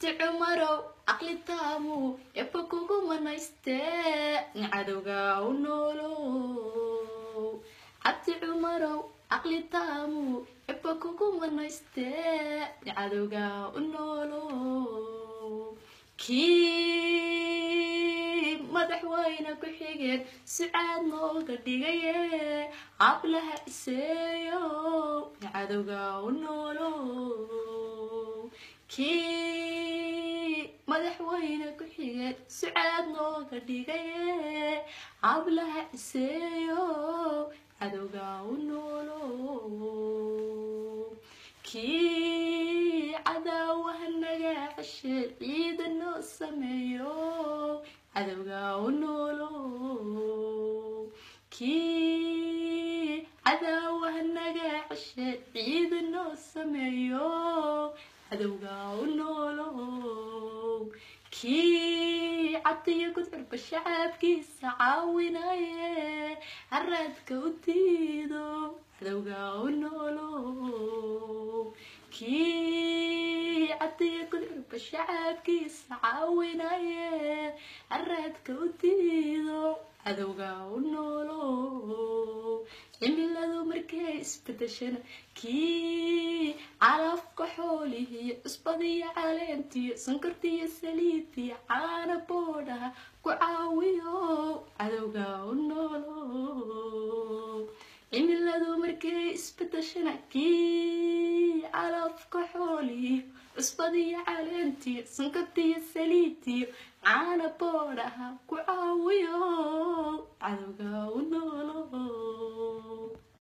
cabdi cumarow caqli taamu eba kugu manaystee cadowga u noolow cabdi cumarow caqli taamu eba kugu manaystee cadowga u noolow kii madaxweyne ku xigeen sucaad nooga dhigaye hablaha iseeyo cadowga u noolow kii madaxweyne ku xigeen sucaad nooga dhigaye hablaha iseeyo cadowga u noolow kii cadaawaha naga ceshe ciida noo sameeyo cadowga u noolow kii cadaawaha naga ceshe ciida noo sameeyo cadowga u noolow kii cadiyo gudcurka shacabkiisa caawinaye haraadka u diido cadowga u noolow kii cadiyo gudcurka shacabkiisa caawinaye haraadka u diido cadowga u noolow cimiladu markay isbedeshana kii calafka xoolihiyo cusbadiyo caleentiyo sankortiyo saliidiyo caana boodhaha ku caawiyo cadowga u noolow cimiladu markay isbedeshana kii calafka xoolihiyo cusbadiyo caleentiyo sankortiyo saliidiyo caana boodhaha ku caawiyo cadowga u noolow